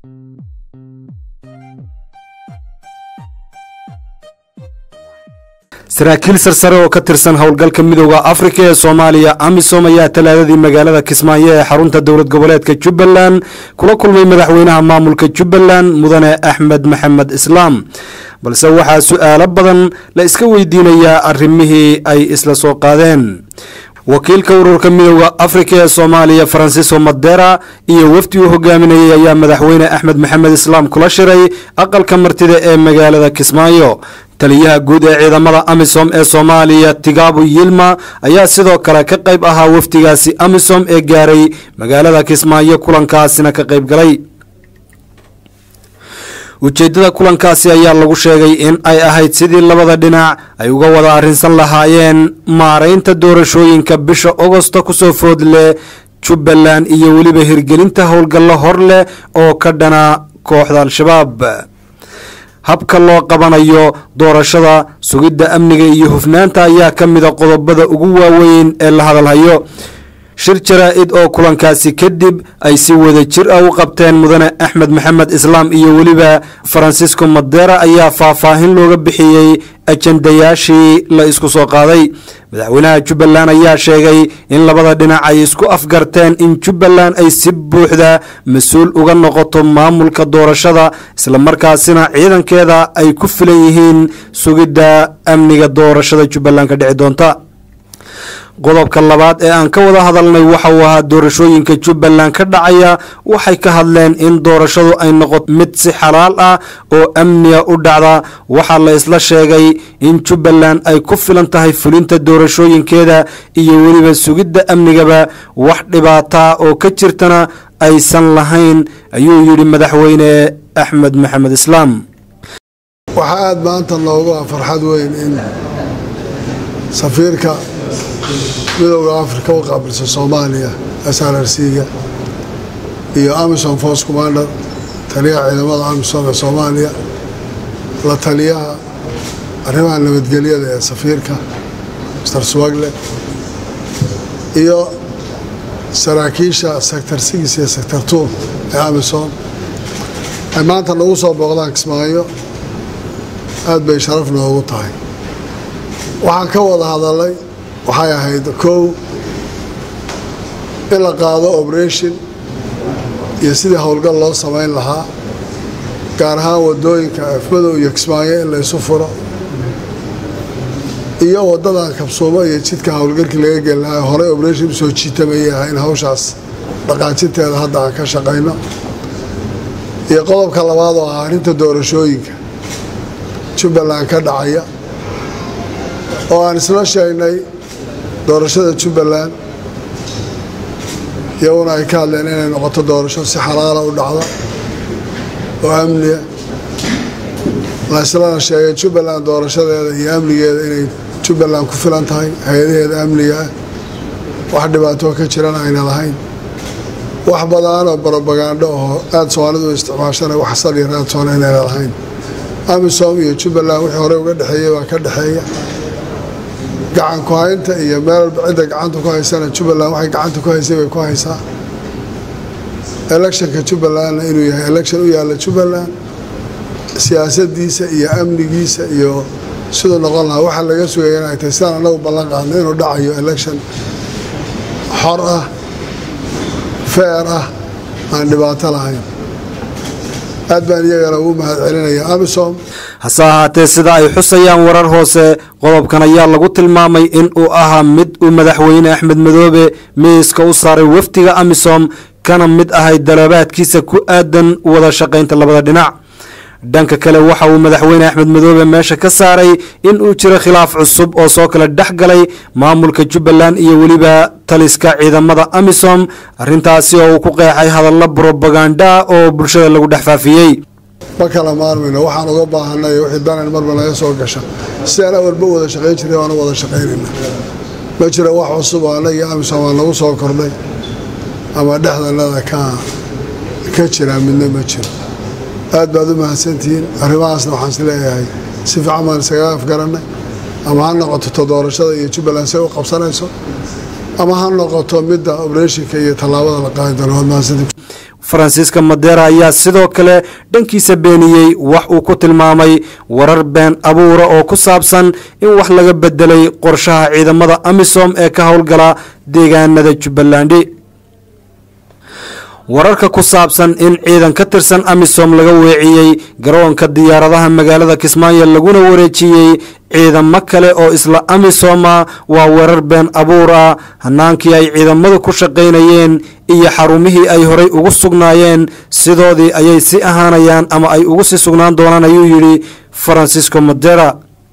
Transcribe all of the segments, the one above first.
saraakiil sarsare oo ka tirsan howlgalka midooda afrika ee soomaaliya amisom ayaa talaadadii magaalada kismaayo ee xarunta dowlad goboleedka jubbaland kula kulmay madaxweynaha maamulka jubbaland mudane axmed maxamed islaam balse waxaa su-aalo badan la iska weydiinayaa arrimihii ay isla soo qaadeen wakiilka ururka midooda afrika ee soomaaliya faransiisko madera iyo wafdi uu hogaaminayay ayaa madaxweyne axmed maxamed islaam kula shiray aqalka martida ee magaalada kismaayo taliyaha guud ee ciidamada amisom ee soomaaliya tigaabu yilma ayaa sidoo kale ka qayb ahaa wafdigaasi amisom ee gaaray magaalada kismaayo kulankaasina ka qayb galay ujeeddada kulankaasi ayaa lagu sheegay in ay ahayd sidii labada dhinac ay uga wada arrinsan lahaayeen maaraynta doorashooyinka bisha ogosta kusoo food leh jubbaland iyo weliba hirgelinta howlgallo hor leh oo ka dhana kooxda al-shabaab habka loo qabanayo doorashada sugidda amniga iyo hufnaanta ayaa ka mida qodobada ugu waaweyn ee la hadalhayo shir jaraa-id oo kulankaasi kadib ay si wada jir ah u qabteen mudane axmed maxamed islaam iyo weliba faransiisko madera ayaa faahfaahin looga bixiyey ajandayaashii la isku soo qaaday madaxweynaha jubbaland ayaa sheegay in labada dhinac ay isku afgarteen in jubbaland ay si buuxda mas-uul uga noqoto maamulka doorashada islamarkaasina ciidankeeda ay ku filan yihiin sugidda amniga doorashada jubbaland ka dhici doonta qodobka labaad ee aan ka wada hadalnay waxa uu ahaa doorashooyinka jubbaland ka dhacaya waxay ka hadleen in doorashadu ay noqoto mid si xalaal ah oo amniga u dhacda waxaa la isla sheegay in jubbaland ay ku filan tahay fulinta doorashooyinkeeda iyo weliba sugidda amnigaba wax dhibaataa oo ka jirtana aysan lahayn ayuu yidhi madaxweyne axmed maxamed islaam waxaa aada maanta noogu ah farxad weyn in safiirka midowda afrika u qaabilsa soomaaliya s r r c-ga iyo amison force commander taliyaha ciidamada amison ee soomaaliya la taliyaha arrimaha nabadgelyada ee safiirka mr swagle iyo saraakiisha sector six iyo sector two ee amison ay maanta nagu soo booqdaan kismaayo aad bay sharaf noogu tahay waxaan ka wada hadalay waxay ahayd kow in la qaado operation iyo sidii howlgal loo samayn lahaa gaar ahaan wadooyinka afmadow iyo kismaayo in la isu furo iyo wadadan kabsuumo iyo jidka howlgalkii laga geli lahaa horey operation usoo jiitamayay ah in hawshaas dhaqaajinteeda hadda aan ka shaqayno iyo qodobka labaad oo ah arrinta doorashooyinka jubbaland ka dhacaya oo aan isla sheegnay doorashada jubbaland iyaguna ay ka hadleen inay noqoto doorasho si xalaala u dhacda oo amniya la islana sheegay jubbaland doorashadeeda iyo amnigeeda inay jubbaland ku filan tahay hay-adaheeda amniga ah wax dhibaatoo ka jirana ayna lahayn wax badanoo brobagando oo aada soomaalidu isticmaashana wax saliya raadsoona inayna lahayn amisom iyo jubbaland wixii horey uga dhexeeyey baa ka dhexeeya gacan ku haynta iyo meel walba cidda gacanta ku haysana jubbaland waxay gacanta ku haysay bay ku haysaa electionka jubbalandna inuu yahay election u yaalla jubbaland siyaasadiisa iyo amnigiisa iyo siduu noqon lahaa waxaa laga sugaya inay tahay sidaan anagu ballan qaadno inuu dhacayo election xor ah feer ah aan dhibaato lahayn aad baan iyagana ugu mahad celinaya amisom hase ahaatee sida ay xusayaan warar hoose qodobkan ayaa lagu tilmaamay in uu ahaa mid uu madaxweyne axmed madoobe miiska u saaray wafdiga amisom kana mid ahay dalaabaadkiisa ku aadan wada shaqaynta labada dhinac dhanka kale waxa uu madaxweyne axmed madoobe meesha ka saaray in uu jiro khilaaf cusub oo soo kala dhex galay maamulka jubbaland iyo weliba taliska ciidamada amisom arrintaasi oo uu ku qeexay hadallo brobaganda oo bulshada lagu dhex faafiyey ma kala maarmayno waxaan uga baahanay wixii danan marba naga soo gasha sidaan awalba wada shaqayn jiray waana wada shaqaynayna ma jiro wax cusub oo annaga iyo amisom aan nagu soo kordhay ama dhexdanada ka ka jiraa midna ma jiro aad baad u mahadsantihiin arrimahaasna waxaan is leeyahay si fiican baan isaga afgarannay ama ha noqoto doorashada iyo jubbaland say u qabsanayso ama ha noqoto midda obreshinka iyo tallaabada la qaadi doono waad mahadsantiin faransiiska madera ayaa sidoo kale dhankiisa beeniyey wax uu ku tilmaamay warar been abuura oo ku saabsan in wax laga bedelay qorshaha ciidamada amisom ee ka howlgala deegaanada jubbalandi wararka ku saabsan in ciidan ka tirsan amisom laga weeciyey garoonka diyaaradaha magaalada kismaayo laguna wareejiyey ciidamo kale oo isla amisoma waa weerar been abuur ah hanaankii ay ciidamadu ku shaqaynayeen iyo xarumihii ay horay ugu sugnaayeen sidoodii ayay si ahaanayaan ama ay ugu sii sugnaan doonaan ayuu yidhi farancisco modera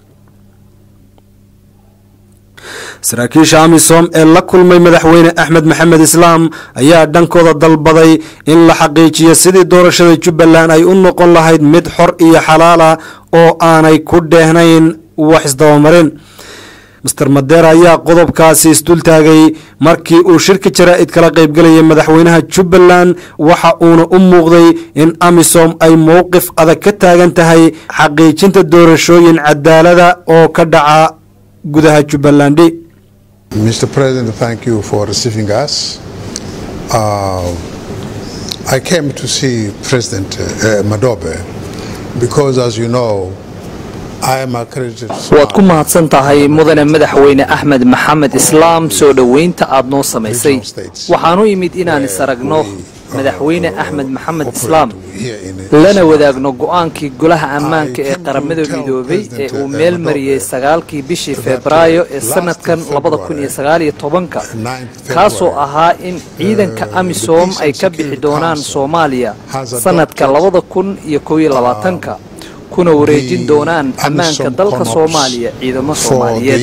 saraakiisha amisom ee la kulmay madaxweyne axmed maxamed islaam ayaa dhankooda dalbaday in la xaqiijiyo sidii doorashada jubbaland ay u noqon lahayd mid xor iyo xalaala oo aanay ku dheehnayn wax isdabamarin master madeer ayaa qodobkaasi isdultaagay markii uu shirka jaraa'id kala qaybgalayay madaxweynaha jubbaland waxa uuna u muuqday in amisom ay mowqif adag ka taagan tahay xaqiijinta doorashooyin cadaalada oo ka dhaca gudaha jubbalandi Mr. President, thank you for receiving us. Uh, I came to see President uh, Madobe because, as you know, I am accredited. waad ku mahadsan tahay mudane madaxweyne axmed maxamed islaam soo dhoweynta aad noo samaysay waxaan u imid inaan is aragno madaxweyne axmed maxamed islaam lana wadaagno go'aankii golaha ammaanka ee qaramada midoobay ee uu meel mariyey sagaalkii bishii febraayo ee sanadkan labada kun iyo sagaaliyo tobanka kaasoo ahaa in ciidanka amisom ay ka bixi doonaan soomaaliya sanadka labada kun iyo kow iyo labaatanka kuna wareejin doonaan ammaanka dalka soomaaliya ciidamo soomaaliyeed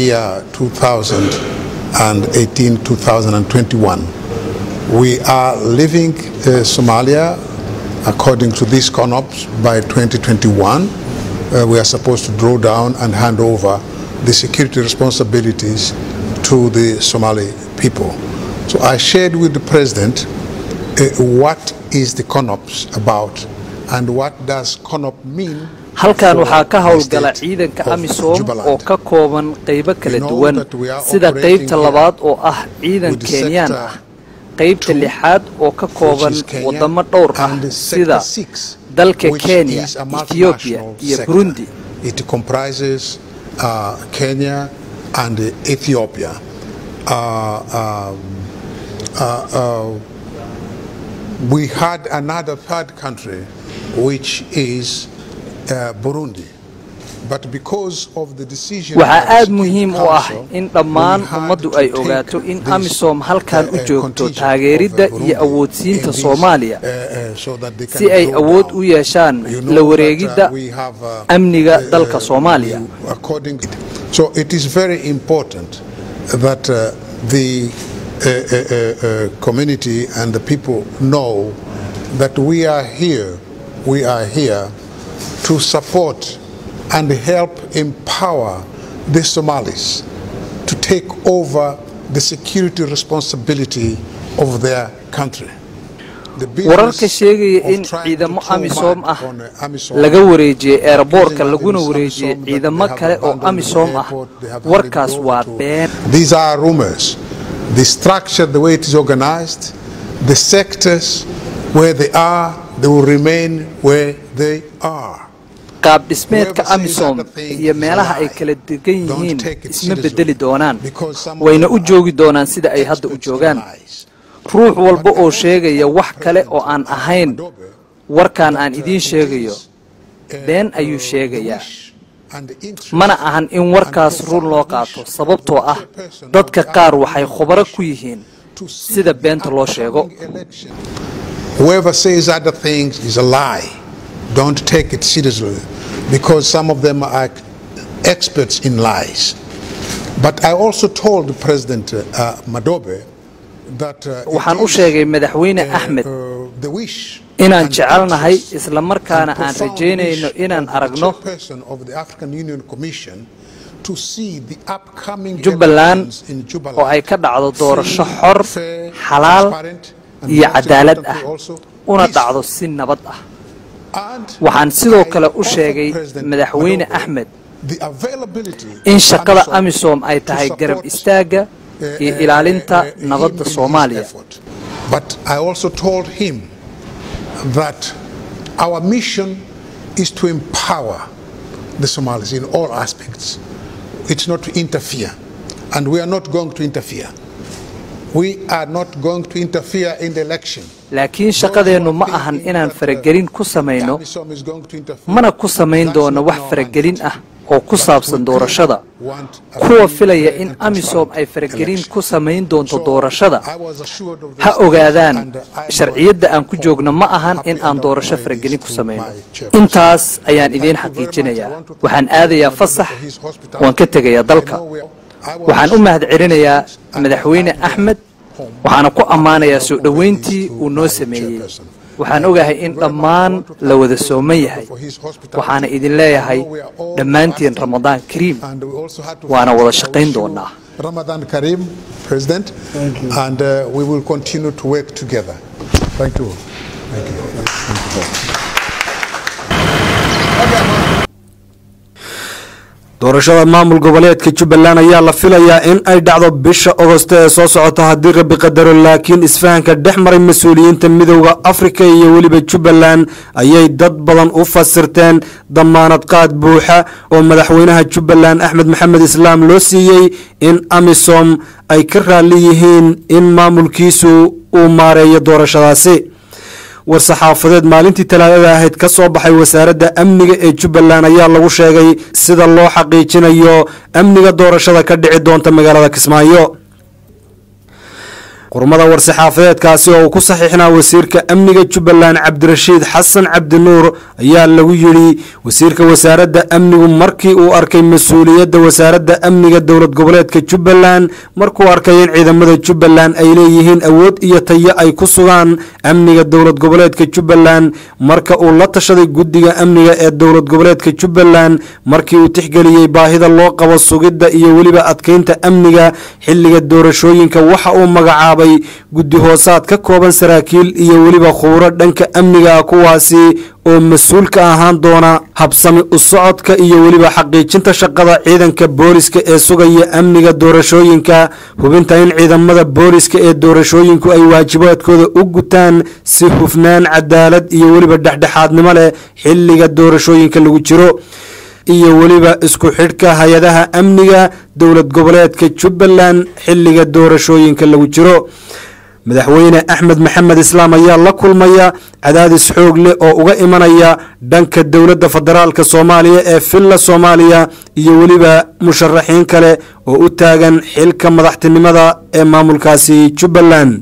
We are leaving uh, Somalia according to these CONOPS by 2021. Uh, we are supposed to draw down and hand over the security responsibilities to the Somali people. So I shared with the president uh, what is the CONOPS about and what does CONOP mean halkan waxaa ka howlgala ciidanka amisom oo ka kooban qaybo kala duwan sida qaybta labaad oo ah ciidan kenyaan ah qaybta lixaad oo ka kooban wadamo dhowr ah sida dalka kenya ethiobiya iyo burundi It comprises uh, Kenya and Ethiopia. Uh, um, uh, uh, we had another third country, which is uh, Burundi. But because of the decision waxaa of the aad Security muhiim u ah Council, in dhammaan we had ummaddu to ay take ogaato in this, amisom halkan uh, u uh, joogto contingent taageeridda of, uh, iyo Burundi awoodsiinta in this, soomaaliya uh, uh, so that they can si ay go awood down. u yeeshaan You know la that, uh, wareegidda we have, uh, amniga uh, dalka uh, soomaaliya you- according so it is very important that uh, the uh, uh, uh, uh, community and the people know that we are here we are here to support and help empower the Somalis to take over the security responsibility of their country. The business wararka sheegaya of in trying to ciidamo throw amisom mud ah on, uh, AMISOM laga wareejiyey eerboorka using laguna Amisom wareejiyey that ciidamo they have kale oo abandoned the amisom ah airport, they have warkaas handed waa over to- been These are rumors. The structure, the way it is organized, the sectors where they are, they will remain where they are. qaab dhismeedka Whoever says amisom other thing iyo is a meelaha ay lie. kala degan Don't yihiin take it isma seriously. bedeli doonaan Because some of wayna them u are joogi doonaan sida ay hadda u experts in joogaan lies. ruux walba oo sheegaya wax kale oo aan ahayn warkan aan idiin sheegayo been ayuu sheegayaa mana ahan in warkaas run loo qaato sababtoo ah dadka qaar waxay khubaro ku yihiin sida beenta loo sheego Whoever says other things is a lie. Don't take it seriously because some of them are experts in lies. But I also told President uh, Madobe that uh, it waxaan u is, sheegay madaxweyne uh, axmed uh, the wish inaan and jecelnahay interest isla markaana and aan profound rajaynayno wish inaan of the aragno chairperson of the African Union Commission to see the upcoming jubbaland elections in Jubaland oo ay ka dhacdo doorasho free, xor fair, xalaal transparent, and iyo most cadaalad ah importantly also una peaceful. dhacdo si nabad ah And waxaan sidoo I kale u offered sheegay President madaxweyne Madobe axmed the availability in of shaqada AMISOM amisom ay to tahay garab support, istaagga uh, iyo uh, ilaalinta uh, him nabadda in his soomaaliya effort. But I also told him that our mission is to empower the Somalis in all aspects. It's not to interfere, and we are not going to interfere. We are not going to interfere in the election. laakiin shaqadeennu ma ahan inaan faragelin ku samayno AMISOM is going to interfere. mana ku samayn doono wax faragelin ah oo ku saabsan doorashada Want a kuwa free, filaya fair in and amisom ay transparent faragelin election. ku samayn doonto So, doorashada I was assured of this ha ogaadaan and I sharciyadda aan ku was joogno ma ahan happy in aan and doorasho acknowledge faragelin this ku to samayno my chairperson. intaas ayaan idiin Thank you very much. I xaqiijinayaa want to thank waxaan you aadayaa for fasax his hospitality. waan ka tegayaa dalka I know we are- I was waxaan u mahadcelinayaa and madaxweyne I am axmed home. waxaana ku ammaanayaa soo dhoweyntii uu noo sameeyey waxaan ogahay in dhammaan la wada sooman yahay waxaana idin leeyahay dhammaantiin ramadaan kariim And we also had to waana thank wada our shaqayn issue, doonaa Ramadan Karim, President. Thank you. And uh, we will continue to work together. Thank you. Thank you. doorashada maamul goboleedka jubbaland ayaa la filayaa in ay dhacdo bisha ogosto ee soo socota haddii rabbi qadaro laakiin isfahanka dhex maray mas-uuliyiinta midowda afrika iyo weliba jubbaland ayay dad badan u fasirteen damaanad qaad buuxa oo madaxweynaha jubbaland axmed maxamed islaam loo siiyey in amisom ay ka raalli yihiin in maamulkiisu uu maareeyo doorashadaasi war-saxaafadeed maalintii talaadada ahayd ka soo baxay wasaaradda amniga ee jubbaland ayaa lagu sheegay sida loo xaqiijinayo amniga doorashada ka dhici doonta magaalada kismaayo qurmada war-saxaafadeedkaasi oo uu ku saxiixnaa wasiirka amniga jubbaland cabdirashiid xasan cabdinuur ayaa lagu yidhi wasiirka wasaaradda amnigu markii uu arkay mas-uuliyadda wasaaradda amniga dowlad goboleedka jubbaland markuu arkay in ciidamada jubbaland ay leeyihiin awood iyo tayo ay ku sugaan amniga dowlad goboleedka jubbaland marka uu la tashaday guddiga amniga ee dowlad goboleedka jubbaland markii uu tixgeliyey baahida loo qabo sugidda iyo weliba adkeynta amniga xilliga doorashooyinka waxa uu magacaabay guddi hoosaad ka kooban saraakiil iyo weliba khuburo dhanka amniga ah kuwaasi oo mas-uul ka ahaan doona habsami u socodka iyo weliba xaqiijinta shaqada ciidanka booliska ee sugaya amniga doorashooyinka hubinta in ciidamada booliska ee doorashooyinku ay waajibaadkooda u gutaan si hufnaan cadaalad iyo weliba dhexdhexaadnimo leh xilliga doorashooyinka lagu jiro iyo weliba isku xidhka hay-adaha amniga dowlad goboleedka jubbaland xilliga doorashooyinka lagu jiro madaxweyne axmed maxamed islaam ayaa la kulmaya cadaadis xoog leh oo uga imanaya dhanka dowladda federaalka soomaaliya ee villa soomaaliya iyo weliba musharaxiin kale oo u taagan xilka madaxtinimada ee maamulkaasi jubbaland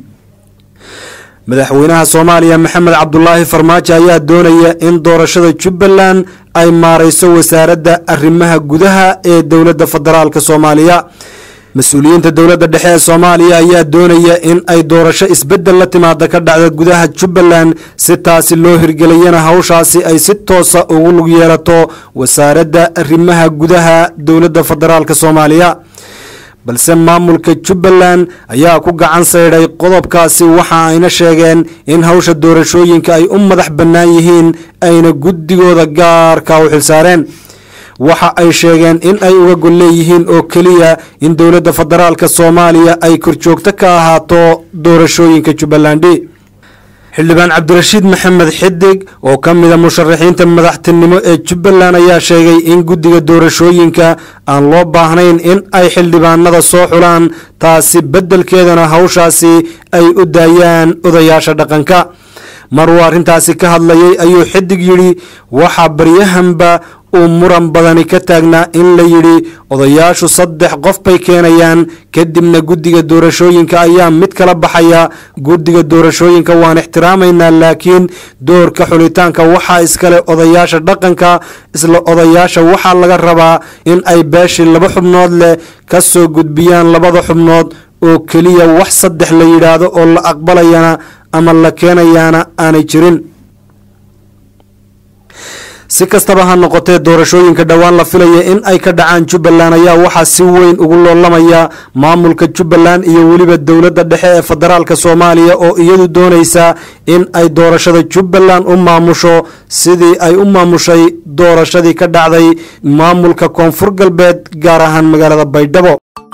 madaxweynaha soomaaliya maxamed cabdulaahi farmaajo ayaa doonaya in doorashada jubbaland ay maareyso wasaaradda arrimaha gudaha ee dowladda federaalka soomaaliya mas-uuliyiinta dowladda dhexe ee soomaaliya ayaa doonaya in ay doorasho isbeddel la timaada ka dhacda gudaha jubbaland si taasi loo hirgeliyana hawshaasi ay si toosa ugu lug yeelato wasaaradda arrimaha gudaha dowladda federaalka soomaaliya balse maamulka jubbaland ayaa ku gacan saydhay qodobkaasi waxa ayna sheegeen in hawsha doorashooyinka ay u madax bannaan yihiin ayna guddigooda gaarka u xilsaareen waxa ay sheegeen in ay uga gol leeyihiin oo keliya in dowladda federaalka soomaaliya ay korjoogto ka ahaato doorashooyinka jubbalandi xildhibaan cabdirashiid maxamed xidig oo ka mida musharaxiinta madaxtinimo ee jubbaland ayaa sheegay in guddiga doorashooyinka aan loo baahnayn in ay xildhibaanada soo xulaan taasi beddelkeedana hawshaasi ay u daayaan odayaasha dhaqanka mar uu arrintaasi ka hadlayay ayuu xidig yidhi waxaa baryahanba uu muran badani ka taagnaa in la yidhi odayaashu saddex qof bay keenayaan kadibna guddiga doorashooyinka ayaa mid kala baxaya guddiga doorashooyinka waan ixtiraamaynaa laakiin doorka xulitaanka waxaa iskale odayaasha dhaqanka isla odayaasha waxaa laga rabaa in ay beeshii laba xubnood leh ka soo gudbiyaan labada xubnood oo keliya wax saddex la yidhaahdo oo la aqbalayana ama la keenayaana aanay jirin si kastaba ha noqotee doorashooyinka dhowaan la filaya in ay ka dhacaan jubbaland ayaa waxaa si weyn ugu loolamaya maamulka jubbaland iyo weliba dowladda dhexe ee federaalka soomaaliya oo iyadu doonaysa in ay doorashada jubbaland u maamusho sidii ay u maamushay doorashadii ka dhacday maamulka koonfur galbeed gaar ahaan magaalada baydhabo